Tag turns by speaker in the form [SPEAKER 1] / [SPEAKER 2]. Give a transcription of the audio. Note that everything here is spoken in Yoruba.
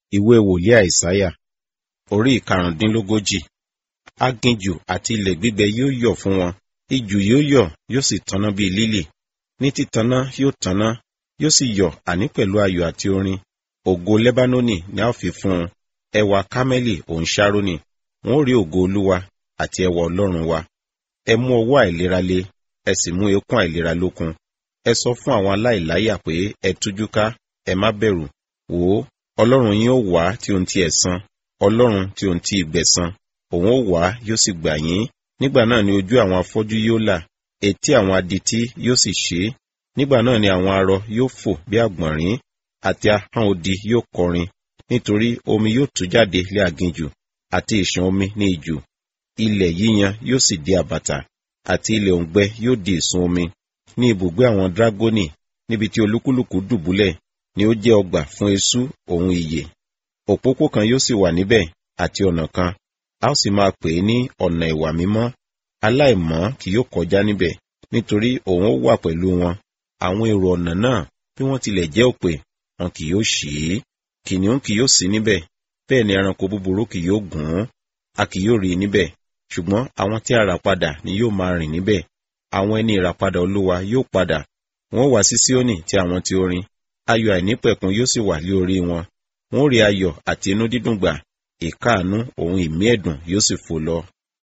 [SPEAKER 1] ìwé wòlíì àìsáyà orí ìkarùndínlógójì aginjù àti ilẹ̀ gbígbẹ yóò yọ̀ fún wọn ijù yóò yọ̀ yóò sì tanná bíi lílì ní títaná yóò tanná yóò sì yọ̀ àní pẹ̀lú ayọ̀ àti orin ògo lẹ́bánónì ni a ó fi fún un ẹwà kámẹ́lì òun ṣárónì wọn ó rí ògo olúwa àti ẹwà ọlọ́run wa ẹ mú ọwọ́ àìlera le ẹ sì mú eékún àìlera lókun ẹ sọ fún àwọn aláìláyà pé ẹ tújú ká ẹ má bẹ̀rù wò ó ọlọ́run yín ó wá tí ohun ti ẹ̀san ọlọ́run tí ohun ti ìgbẹ̀san òun ó wá yóò sì gbà yín nígbà náà ni ojú àwọn afọ́jú yóò là etí àwọn adití yóò sì ṣí nígbà náà ni àwọn arọ yóò fò bí àgbọ̀nrín àti ahọ́n odi yóò kọrin nítorí omi yóò tú jáde lé aginjù àti ìṣàn omi ní ijù ilẹ̀ yíyan yóò sì di àbàtà àti ilẹ̀ òǹgbẹ yóò di ìsun omi ní ibùgbé àwọn dragoni níbi tí olúkúlùkù dùbúlẹ̀ ni ó jẹ́ ọgbà fún eṣú òun ìyè òpópó kan yóò sì wà níbẹ̀ àti ọ̀nà kan a ó sì máa pè é ní ọ̀nà ìwà mímọ́ aláìmọ́ kì yóò kọjá níbẹ̀ nítorí òun ó wà pẹ̀lú wọn àwọn èrò ọ̀nà náà bí wọ́n tilẹ̀ jẹ́ òpè wọn kì yóò ṣì í kìnìún kì yóò sí níbẹ̀ bẹ́ẹ̀ ni ẹranko búburú kì yóò gùn ún a kì yóò rí i níbẹ̀ ṣùgbọ́n àwọn tí a rà padà ni yóò máa rìn níbẹ̀ àwọn ẹni ìràpadà olúwa yóò padà wọn ó wá sí síónì tí àwọn tí ó rin ayọ̀ àìnípẹ̀kun yóò sì wà lé orí wọn wọn ó rí ayọ̀ àti inú dídùn gbà ìkáàánú òun ìmí ẹ̀dùn yóò sì fò lọ